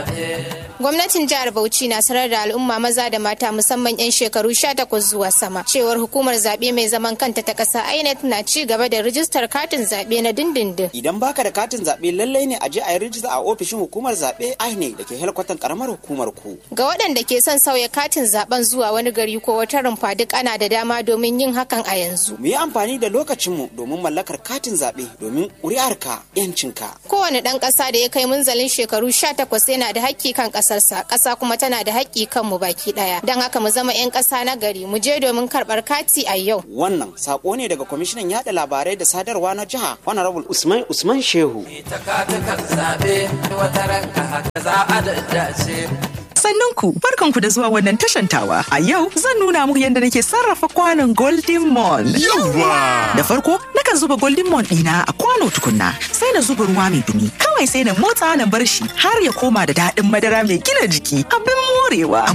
Gwamnatin jihar Bauchi na sanar da al'umma maza da mata musamman 'yan shekaru 18 zuwa sama cewar hukumar zaɓe mai zaman kanta ta ƙasa INEC na ci gaba da rijistar katin zaɓe na dindindin. Idan baka da katin zaɓe lallai ne a je a yi rijista a ofishin hukumar zaɓe INEC da ke helkwatan karamar hukumar ku. Ga waɗanda ke son sauya katin zaɓen zuwa wani gari ko wata rumfa duk ana da dama domin yin hakan a yanzu. Mu yi amfani da lokacinmu domin mallakar katin zaɓe domin ƙuri'arka 'yancinka. Kowane ɗan ƙasa da ya kai munzalin shekaru 18 yana da haƙƙi kan ƙasarsa, ƙasa kuma tana da haƙƙi kan mu baki ɗaya. Don haka mu zama 'yan ƙasa na gari, mu je domin karɓar kati a yau. Wannan saƙo ne daga kwamishinan yaɗa labarai da sadarwa na jiha Honorable Usman Usman Shehu. Ita katukan zaɓe wata ranka haka za a daddace. Sannan ku barkanku da zuwa wannan tashantawa. A yau zan nuna muku yadda nake sarrafa kwanon Golden Mon. Yawwa! Da farko nakan zuba Golden Mon ɗina a kwano tukunna sai na zuba ruwa mai dumi. Kawai sai na motsa na bar shi har ya koma da daɗin madara mai gina jiki abin morewa.